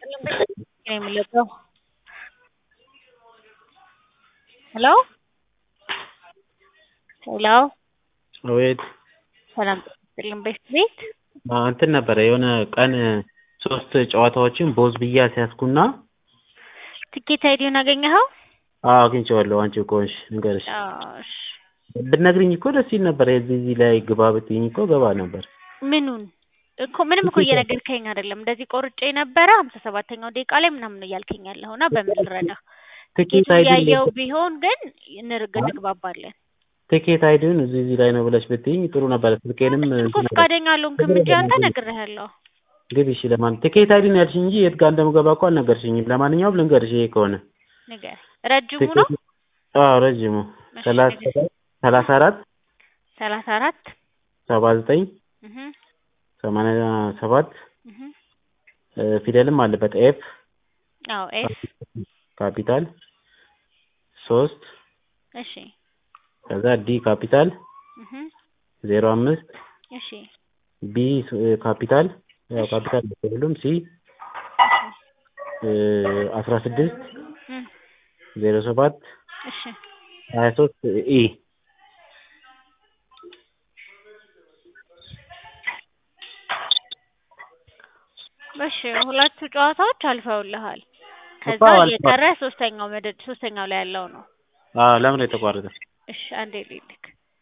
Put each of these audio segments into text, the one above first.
የሚለቀው ሄሎ ሄሎ አቤት ሰላም ጤና ይስጥልኝ ቤት ቤት እንትን ነበረ የሆነ ቀን ሶስት ጨዋታዎችን ቦዝ ብዬ አስያዝኩና ትኬት አይዲውን አገኘኸው? አዎ አግኝቼዋለሁ። አንቺ ከሆንሽ ንገርሽ። አዎ እሺ። ብትነግሪኝ እኮ ደስ ይል ነበር። የዚህ እዚህ ላይ ግባ ብትይኝ እኮ ገባ ነበር። ምኑን እኮ ምንም እኮ እየነገርከኝ አይደለም። እንደዚህ ቆርጬ ነበረ ሀምሳ ሰባተኛው ደቂቃ ላይ ምናምን ነው እያልከኝ ያለኸው እና በምን ልረዳ? ትኬት ትኬቱ አይዲ እያየው ቢሆን ግን እንርግ እንግባባለን። ትኬት አይዲውን እዚህ እዚህ ላይ ነው ብለሽ ብትይኝ ጥሩ ነበረ። ስልኬንም እኮ ፈቃደኛ አልሆንክም እንጂ አንተ ነግሬሃለሁ። ግቢ እሺ። ለማን ትኬት አይዲን ያልሽ እንጂ የት ጋር እንደምገባ እኮ አልነገርሽኝም። ለማንኛውም ልንገርሽ ይሄ ከሆነ ንገር። ረጅሙ ነው አዎ ረጅሙ ሰላሳ ሰላሳ አራት ሰላሳ አራት ሰባ ዘጠኝ እህ ሰማንያ ሰባት እህ ፊደልም አለበት ኤፍ አዎ ኤፍ ካፒታል ሶስት እሺ ከዛ ዲ ካፒታል እህ ዜሮ አምስት እሺ ቢ ካፒታል ያው ካፒታል ሁሉም ሲ አስራ ስድስት እህ ዜሮ ሰባት እሺ ሀያ ሶስት ኢ እሺ ሁለቱ ጨዋታዎች አልፈውልሃል። ከዛ አዎ፣ አልፈዋል። የቀረ ሶስተኛው መደድ ሶስተኛው ላይ ያለው ነው። አዎ ለምን ነው የተቋረጠ? እሺ አንዴ ልልክ።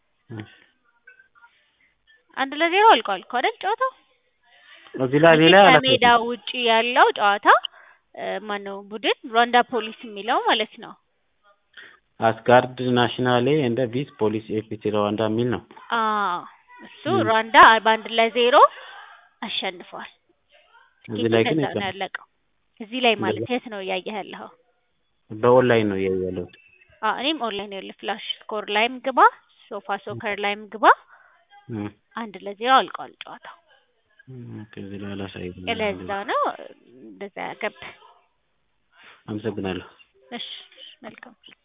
አንድ ለዜሮ አልቋል እኮ አይደል ጨዋታው? እዚህ ላይ ሌላ እንግዲህ አላውቅም። ከሜዳ ውጪ ያለው ጨዋታ እ ማነው ቡድን ሩዋንዳ ፖሊስ የሚለው ማለት ነው። አስጋርድ ናሽናሌ እንደ ቪስ ፖሊስ ኤፒሲ ሩዋንዳ የሚል ነው። አዎ እሱ ም። ሩዋንዳ በአንድ ለዜሮ አሸንፏል። እዚህ ላይ ግን እንደዛ ነው የለም። ያለቀው። እዚህ ላይ ማለት የት ነው እያየህ ያለኸው? በኦንላይን ነው እያየሁ ያለሁት። አዎ እኔም ኦንላይን ያለ ፍላሽ ስኮር ላይም ግባ፣ ሶፋ ሶከር ላይም ግባ። እ አንድ ለዜሮ አልቋል ጨዋታው። ኦኬ፣ እዚህ ላይ አላሳየኝም። ለዛ ነው እንደዛ ያገብ አመሰግናለሁ። እሺ መልካም